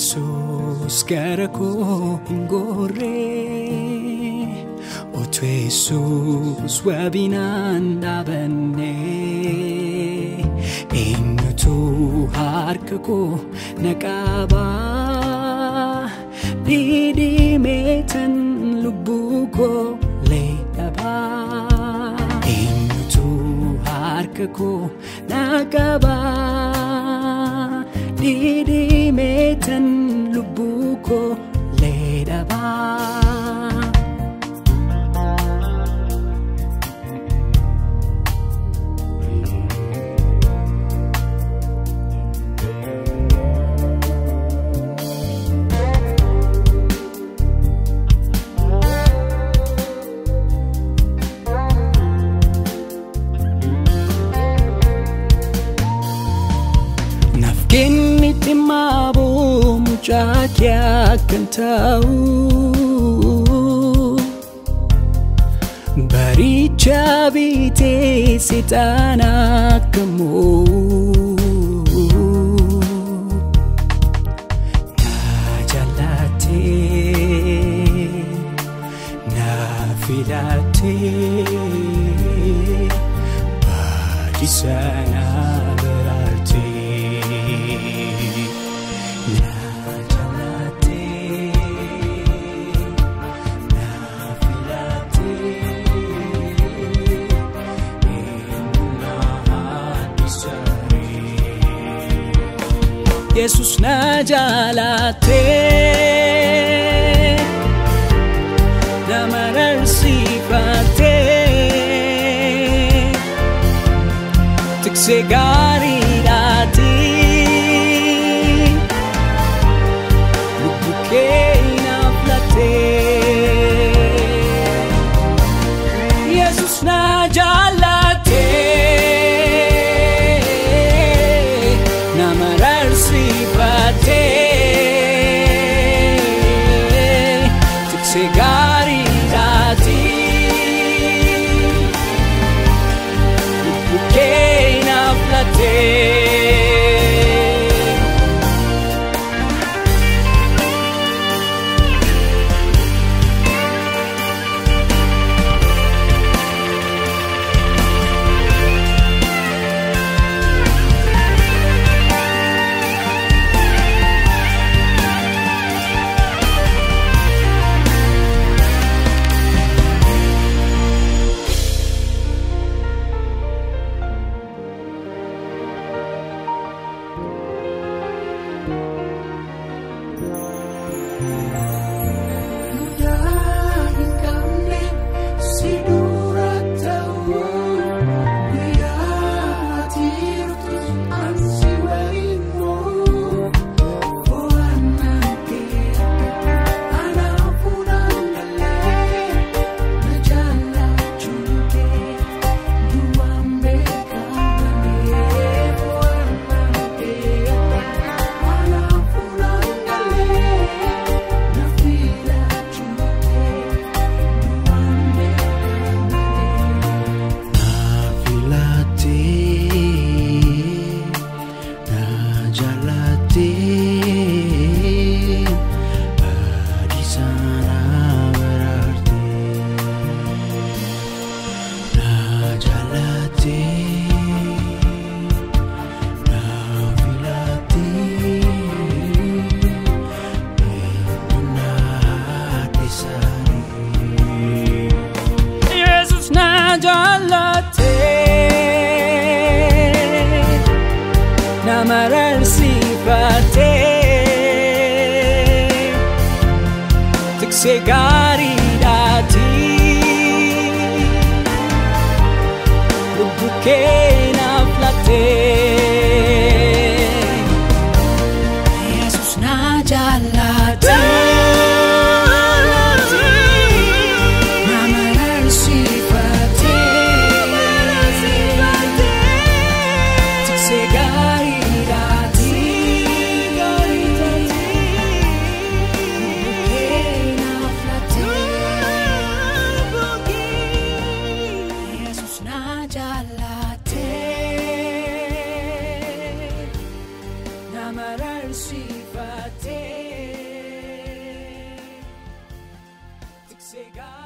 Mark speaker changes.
Speaker 1: Yesuus gara koo hin gorree Otu Yesuus wabinaan dhaabanne Eenyutu harka koo na qabaa Dhidhimeetan lubbuu koo lee dhabaa Eenyutu harka koo na qabaa Dhidhimeetan lubbuu koo lee dhabaa Nafkeennitti maaboo mucaa kee akkan ta'u Baricha bitee seexaan akka moo'u Na jaallattee na filattee baadhisa na baraartee na jaallattee na filattee eenyuna haadhisaree. Yesus na jaallattee na mararsiifattee tiksee gaariidhaati lubbuu kee naaf lattee Yesus na jaallattee na mararsiifattee tiksee gaariidhaati lubbuu kee naaf lattee.
Speaker 2: Mudah hin qabne si dura ta'uun guyyaa ati jirtus ani si waliin moo bo'annaan kee anaaf fuudhaan galee na jaallachuun kee duwwaan beekamee bo'annaan kee anaaf fuudhaan galee na filachuun kee duwwaan beekamee.
Speaker 1: Na filattee, na jaallattee, baadhisa na baraartee. Na jaallattee, na filattee, eenyu na haadhisaree. Yesus na jaallattee na mararsiifattee tiksee gaariidhaati lubbuu kee naaf lattee Yesus na jaallattee na mararsiifattee tiksee gaariidhaati lubbuu kee naaf lattee Yesus na jaallattee sifate tiksee gaarii.